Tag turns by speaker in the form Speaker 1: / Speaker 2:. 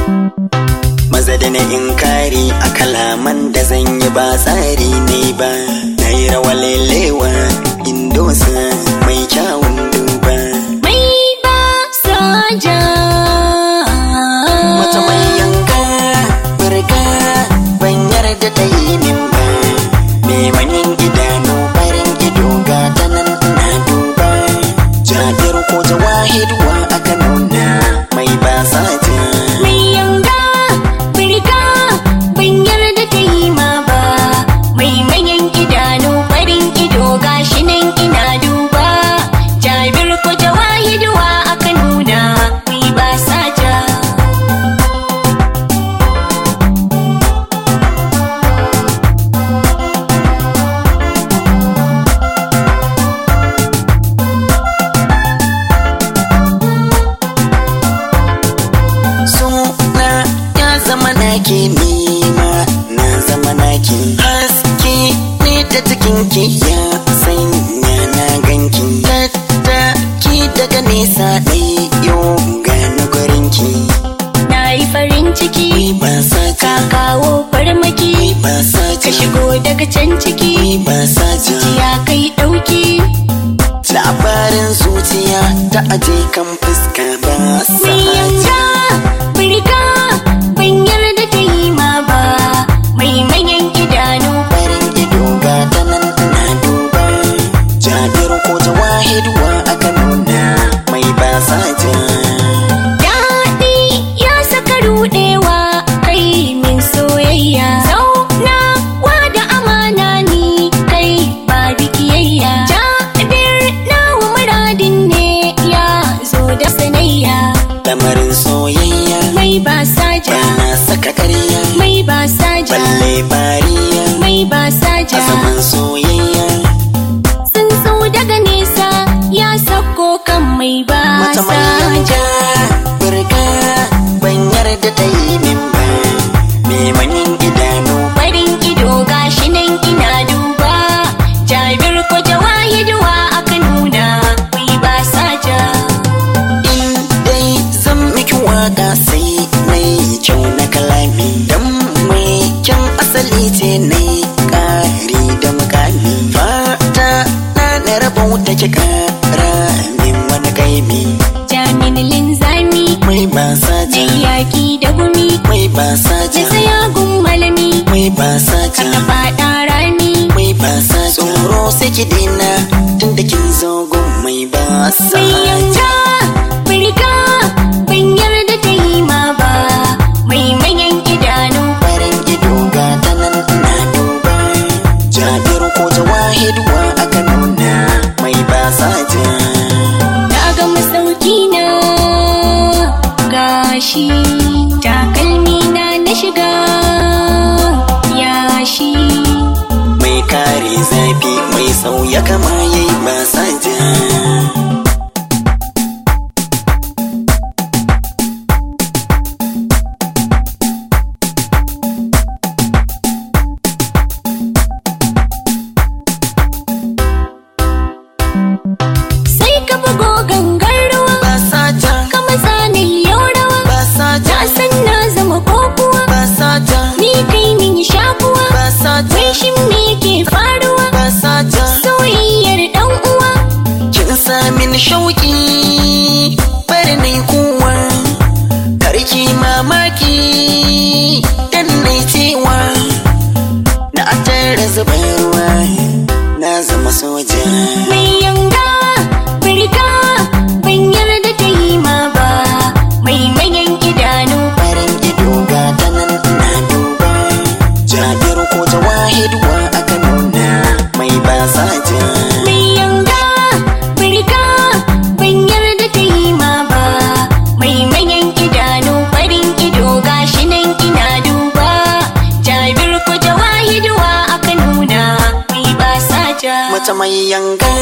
Speaker 1: maza da na inkari a kalaman da zan yi ba tsari ne ba na yi rawa lelewa indosa mai kyawun duba
Speaker 2: mai ba soja
Speaker 1: wata mai yanka burga ban yarda ta yi min ba mai manyan idanu farin ido ga ta nan na duba jabir ko jawahid wa aka nuna mai ba sata
Speaker 2: mai yanga birga ban yarda ta yi ma ba mai manyan idanu farin ido gashi nan ina duba jabir ko jawahiduwa aka nuna mai ba saja
Speaker 1: suna ya zama naki nima na zama naki haske ne ta cikin ki ya sanya na ganki tattaki daga nesa ɗai yau gani gurinki
Speaker 2: na yi farin ciki
Speaker 1: ba sa
Speaker 2: ka kawo farmaki
Speaker 1: ba sa
Speaker 2: ka shigo daga can ciki
Speaker 1: ba sa
Speaker 2: ya kai ɗauki
Speaker 1: labarin zuciya ta aje kan fuska ba sa
Speaker 2: mai yanga birga ban yarda ta yi ma ba mai manyan idanu
Speaker 1: farin ido ga ta nan na duba jabir ko jawahid wa aka nuna mai ba sa ja
Speaker 2: Daɗi ya saka ruɗewa kai min soyayya. Zaunawa da amana ni kai ba bikiyayya. Jabir nawa muradin ne ya zo da sanayya.
Speaker 1: lamarin soyayya
Speaker 2: Mai ba saja,
Speaker 1: bana saka ƙarya
Speaker 2: mai ba saja,
Speaker 1: balle bariya
Speaker 2: mai ba
Speaker 1: a
Speaker 2: saja.
Speaker 1: zaman soyayya
Speaker 2: Sun so daga nesa ya sako kan mai ba
Speaker 1: mata mai
Speaker 2: saja.
Speaker 1: yanga burga ban yarda ta yi min ba me manyan idanu
Speaker 2: farin ido gashi nan ina duba jabir ko jawahiduwa aka nuna mai ba saja
Speaker 1: in dai zan miki waka sai mai kyau na kalami dan mai kyan asali ce na ƙari da mukami fata na na rabauta ki ƙara min wani kaimi
Speaker 2: jamin linzami
Speaker 1: mai ba sa
Speaker 2: na
Speaker 1: ja
Speaker 2: yaki da gumi
Speaker 1: mai ba sa
Speaker 2: na
Speaker 1: ja
Speaker 2: saya malami
Speaker 1: mai ba sa
Speaker 2: kar
Speaker 1: ja
Speaker 2: na faɗa rami
Speaker 1: mai ba sa ja tsoro sai ki dina tun da kin zo gun mai ba sa
Speaker 2: mai
Speaker 1: ja
Speaker 2: yanga birga ban yarda ta yi ma ba mai manyan idanu
Speaker 1: farin ido ga ta nan na duba jabir ko jawahid wa aka nuna mai ba sa ja
Speaker 2: na ga masauki na gashi takalmi na na shiga yashi
Speaker 1: mai kare zafi mai sauya kama yayi ba sa ja
Speaker 2: sai ka bugo gangar ruwa
Speaker 1: ba sa ja
Speaker 2: ka matsa na yau rawa
Speaker 1: ba sa ja
Speaker 2: na san na zama kokuwa
Speaker 1: ba sa ja
Speaker 2: ni kai min shakuwa
Speaker 1: ba sa ja
Speaker 2: wai shin me ke faruwa
Speaker 1: ba sa ja
Speaker 2: soyayyar dan uwa
Speaker 1: kin sa min shauki bari nai kuwa karki mamaki dan nai cewa na tare zubar ruwa na zama soja
Speaker 2: mai yanga birga ban yarda ta yi ma ba mai manyan idanu
Speaker 1: farin ido ga ta nan na duba jabir ko jawahid wa aka nuna mai ba sa ja
Speaker 2: mai yanga birga ban yarda ta yi ma ba mai manyan idanu farin ido gashi nan ina duba jabir ko jawahiduwa aka nuna mai ba saja
Speaker 1: mata mai yanga